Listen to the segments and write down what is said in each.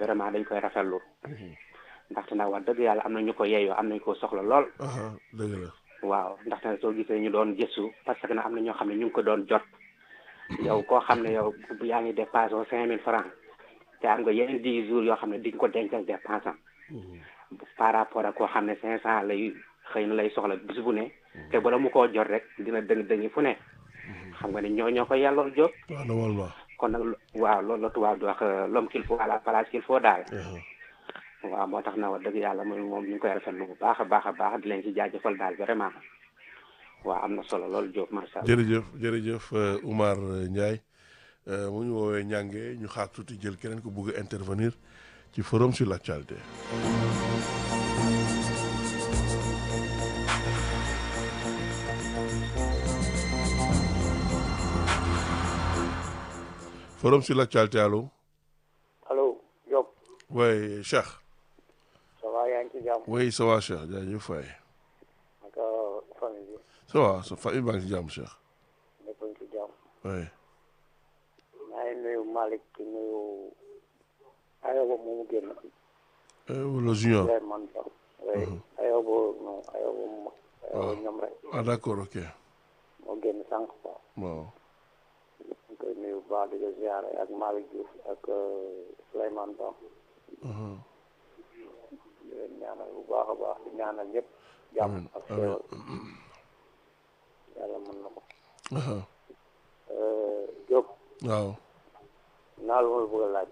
vraiment dañ koy rafetlu ndaxte nag wax dëgg yàlla am na ñu ko yeeyoo am nañu ko soxla lool aha dëgg la waaw ndaxte soo gisee ñu doon gëstu parce que nag am na ñoo xam ne ñu ngi ko doon jot yow koo xam ne yow yaa ngi dépassé cinq mille francs te am nga yeneen dix jours yoo xam ne di nga ko dencal dépense am par rapport ak koo xam ne cinq cent lay xëy na lay soxla bis bu ne te bala mu koo jot rek dina dëng dëngi fu ne xam nga ne ñoo ñoo ko yàllool jóg waaw normalement kon nag waaw loolu la tubaab di wax l'homme qu'il faut à la place qu'il faut daal waaw moo tax na wax dëgg yàlla moom moom ñu ngi koy rafetlu bu baax a baax a baax di leen ci jaajëfal daal vraiment waaw am na solo loolu Diop macha allah. jërëjëf jërëjëf euh, Oumar euh, Ndiaye euh, mu ñu woowee ñànge ñu xaar tuuti jël keneen ko bëgg a intervenir ci forum sur l'actualité forum sur l'actualité allo allo Diop oui Cheikh ça va yaa ngi ci jàmm oui ça va Cheikh jaajëf waay naka famille bi ça va sa famille baa ngi ci jàmm Cheikh ñëpp a ngi ci jàmm oui maa ngi nuyu Malick di nuyu Ayoba moomu génn Euh, le junior Souleymane Ba oui Ayoba non Ayoba mu mag Ayoba ñoom rek ah d'accord ok moo génn sànq quoi waaw ñu koy nuyu bu baax di ko ziare ak Malick Diouf ak Souleymane Ba Mhm. di leen ñaanal bu baax a baax di ñaanal ñëpp jàmm Amiin, ak amiin. xéewal yàlla mën na ko Aha. Diop waaw naa lu ma la bëgg a laaj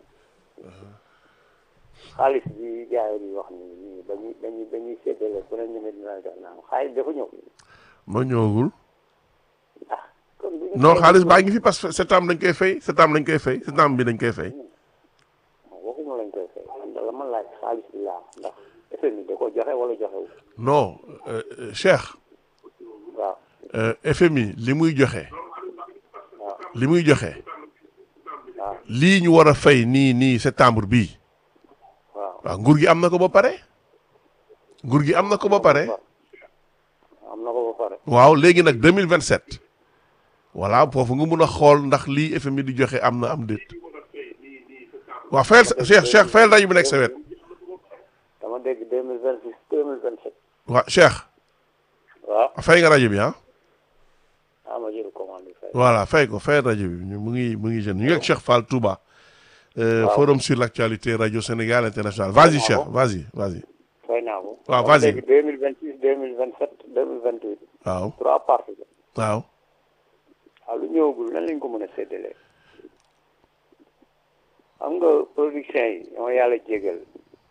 xaalis bi gars yi di wax ni nii dañuy dañuy dañuy séddale ku ne ñu ne dina jox naan xaalis dafa ñëw noo ñëwagul ah kon bu ñu non fay- xaalis baa ngi fi parce que septembre dañ koy fay septembre dañ koy fay septembre bi dañ koy fay waxuma lañ koy fay man da la ma laaj xaalis bi laa ndax FMI da ko joxe wala joxewu non euh, euh, Cheikh waaw euh, FMI li muy joxe waaw li muy joxe waaw lii ñu war a fay nii nii septembre bii waaw waaw nguur gi am na ko ba pare nguur gi am na ko ba pare am na ko ba pare waaw léegi nag 2027 voilà foofu nga mun a xool ndax lii FMI di joxe am na am déet waaw fayal sa Cheikh Cheikh fayal rajo bi nekk sa wet dama dégg deux mille vingt six deux mille vingt sept waaw Cheikh waaw fay nga rajo bi ah ah ma jël commande bi fay voilà fay ko fay rajo bi ñu mu ngi mu ngi jeune ñu ngi ak Cheikh Fall Touba euh, Waaw. forum sur l'actualité radio Sénégal international vas-y Waaw. Cheikh vas-y vas-y fay naa ko Waaw, dama vas-y. dégg deux mille vingt six deux mille vingt sept deux mille vingt huit waaw trois parties la waaw waaw lu ñëwagul nan lañ ko mën a séddalee xam nga production yi dama yàlla jégal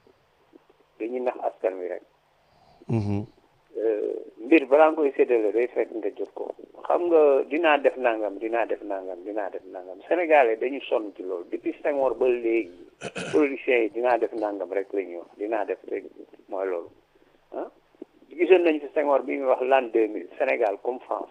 dañuy nax askan wi rek mhm mbir balaa nga koy séddale day fekk nga jot ko xam nga dinaa def nangam dinaa def nangam dinaa def nangam sénégalais dañu sonn ci loolu depuis Senghor ba léegi production yi dinaa def nangam rek la ñuy wax dinaa def rek mooy loolu ah gisoon nañu fi Senghor bi muy wax l'an 2000 Sénégal comme France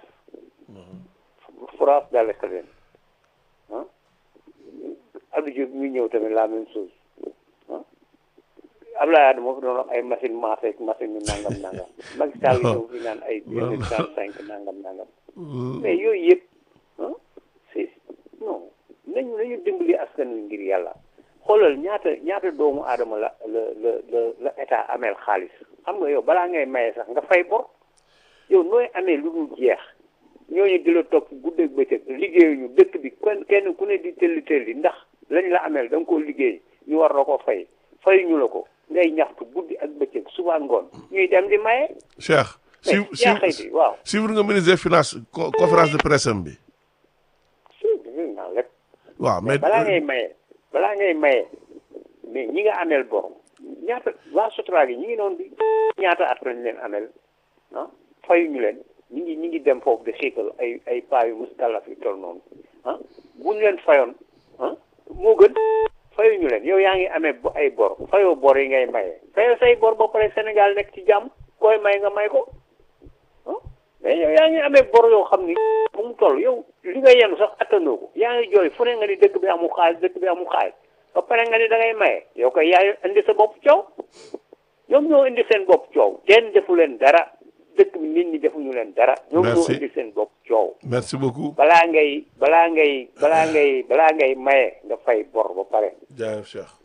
France daal la leen ah Abdou Diouf mi ñëw tamit la même chose ah Abdoulaye Wade moo fi doon wax ay machine maase ak machine yu nangam nangam Macky Sall ñëw fi naan ay deux mille trente cinq nangam nangam mais yooyu yëpp ah c'est non nañu nañu dimbali askan wi ngir yàlla xoolal ñaata ñaata doomu aadama la la la la la état ameel xaalis xam nga yow balaa ngay maye sax nga fay bor yow nooy amee lu dul jeex ñooñu di la topp guddeeg bëccëg liggéeyuñu dëkk bi kenn kenn ku ne di tëlli tëlli ndax lañ la ameel da nga koo liggéey ñu war la ko fay fayuñu la ko ngay ñaxtu guddi ak bëccëg suba ngoon ñuy dem di maye. Cheikh mais si yaa xayti waaw. suivre nga ministre des finances co- conférence de presse am bi si dégg naa lépp. waaw mais mais balaa ngay maye balaa ngay maye mais ñi nga ameel bor ñaata waa Sotra gi ñi ngi noonu di ñaata at lañ leen ameel ah fayuñu leen ñi ngi ñi ngi dem foofu de xiikal ay ay paa yu muskalaf yu toll noonu ah buñ leen fayoon ah moo gën fayuñu leen yow yaa ngi amee bo- ay bor fayoo bor yi ngay maye fayoo say bor ba pare Sénégal nekk ci jàmm koy may nga may ko ah mais yow yaa ngi amee bor yoo xam ni bu mu toll yow li nga yenu sax attanoo ko yaa ngi jooy fu ne nga ni dëkk bi amul xaalis dëkk bi amul xaalis ba pare nga ni da ngay maye yow koy yaay indi sa bopp coow ñoom ñoo indi seen bopp coow kenn defu leen dara dëkk bi nit ñi defuñu leen dara ñoom ñoo Merci. indi seen bopp coow merci beaucoup balaa ngay balaa ngay balaa ngay balaa ngay maye nga fay bor ba pare jaajëf Cheikh